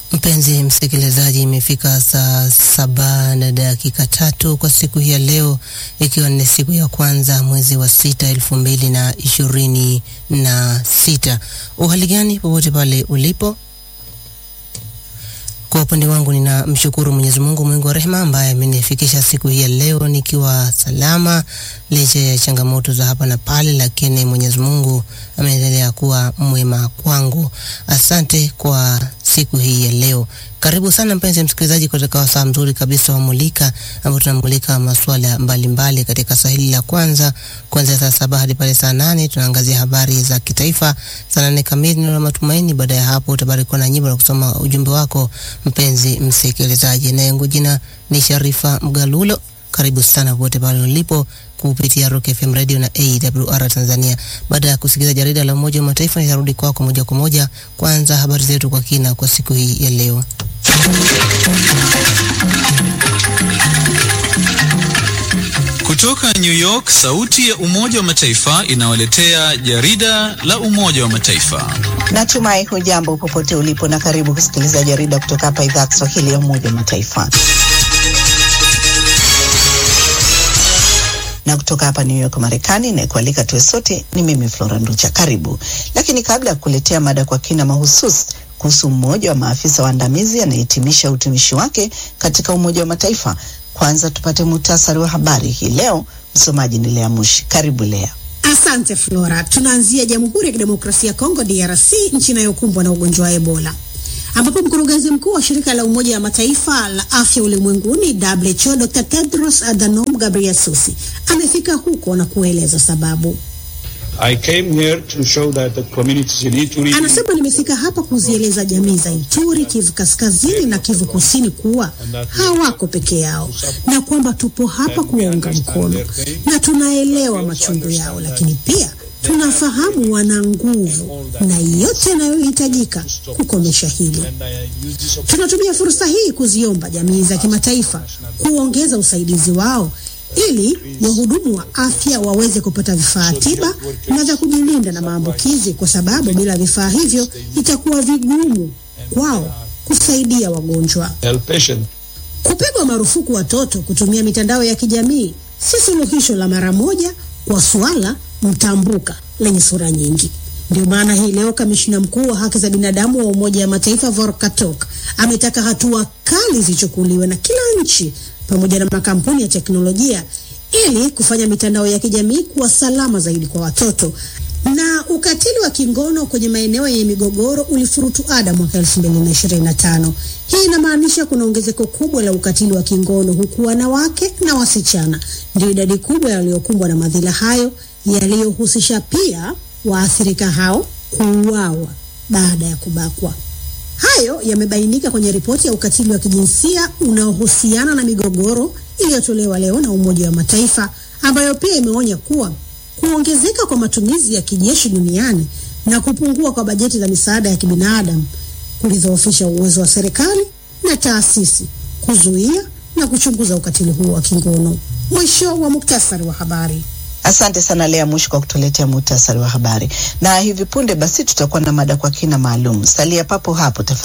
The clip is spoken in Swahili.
Mpenzi msikilizaji, imefika saa saba na dakika tatu kwa siku hii ya leo, ikiwa ni siku ya kwanza mwezi wa sita elfu mbili na ishirini na sita. Uhali gani popote pale ulipo? Kwa upande wangu nina mshukuru Mwenyezi Mungu mwingi wa rehema ambaye amenifikisha siku hii ya leo nikiwa salama licha ya changamoto za hapa na pale, lakini Mwenyezi Mungu ameendelea kuwa mwema kwangu. Asante kwa siku hii ya leo. Karibu sana mpenzi msikilizaji, katika wasaa mzuri kabisa wa Mulika, ambao tunamulika masuala mbalimbali katika saa hili la kwanza, kuanzia saa saba hadi pale saa nane tunaangazia habari za kitaifa. Saa nane kamili neno la matumaini. Baada ya hapo utabarikiwa na nyimbo na kusoma ujumbe wako mpenzi msikilizaji, na yangu jina ni Sharifa Mgalulo. Karibu sana popote pale ulipo kupitia Rock FM Radio na AWR Tanzania. Baada ya kusikiliza jarida la Umoja wa Mataifa, nitarudi kwako moja kwa moja. Kwanza habari zetu kwa kina kwa siku hii ya leo. Kutoka New York, sauti ya Umoja wa Mataifa inawaletea jarida la Umoja wa Mataifa. Natumai hujambo popote ulipo na karibu kusikiliza jarida kutoka hapa idhaa ya Kiswahili ya Umoja wa Mataifa. na kutoka hapa New York Marekani, na kualika tuwe sote ni mimi Flora Nducha. Karibu. Lakini kabla ya kukuletea mada kwa kina mahususi kuhusu mmoja wa maafisa waandamizi anayehitimisha utumishi wake katika Umoja wa Mataifa, kwanza tupate muhtasari wa habari hii leo. Msomaji ni Lea Mushi. Karibu Lea. Asante Flora. Tunaanzia Jamhuri ya Kidemokrasia ya Kongo, DRC, nchi inayokumbwa na ugonjwa wa Ebola ambapo mkurugenzi mkuu wa shirika la Umoja wa Mataifa la afya ulimwenguni WHO Dr. Tedros Adhanom Ghebreyesus amefika huko na kueleza sababu. I came here to show that the communities in Ituri... Anasema nimefika hapa kuzieleza jamii za Ituri, Kivu Kaskazini na Kivu Kusini kuwa hawako peke yao na kwamba tupo hapa kuwaunga mkono na tunaelewa machungu yao, lakini pia tunafahamu wana nguvu na yote yanayohitajika kukomesha hili. Tunatumia fursa hii kuziomba jamii za kimataifa kuongeza usaidizi wao ili wahudumu wa afya waweze kupata vifaa tiba na vya kujilinda na maambukizi, kwa sababu bila vifaa hivyo itakuwa vigumu kwao kusaidia wagonjwa. Kupigwa marufuku watoto kutumia mitandao ya kijamii si suluhisho la mara moja kwa suala mtambuka lenye sura nyingi. Ndio maana hii leo kamishina mkuu wa haki za binadamu wa Umoja wa Mataifa Volker Turk ametaka hatua kali zichukuliwe na kila nchi pamoja na makampuni ya teknolojia ili kufanya mitandao ya kijamii kuwa salama zaidi kwa watoto. Na ukatili wa kingono kwenye maeneo yenye migogoro ulifurutu ada mwaka 2025. Hii inamaanisha kuna ongezeko kubwa la ukatili wa kingono huku wanawake na wasichana ndio idadi kubwa ya waliokumbwa na madhila hayo yaliyohusisha pia waathirika hao kuuawa baada ya kubakwa. Hayo yamebainika kwenye ripoti ya ukatili wa kijinsia unaohusiana na migogoro iliyotolewa leo na Umoja wa Mataifa, ambayo pia imeonya kuwa kuongezeka kwa matumizi ya kijeshi duniani na kupungua kwa bajeti za misaada ya kibinadamu kulidhoofisha uwezo wa serikali na taasisi kuzuia na kuchunguza ukatili huo wa kingono. Mwisho wa muktasari wa habari. Asante sana Lea Mushi kwa kutuletea muhtasari wa habari, na hivi punde basi tutakuwa na mada kwa kina maalum. Salia papo hapo tafadhali.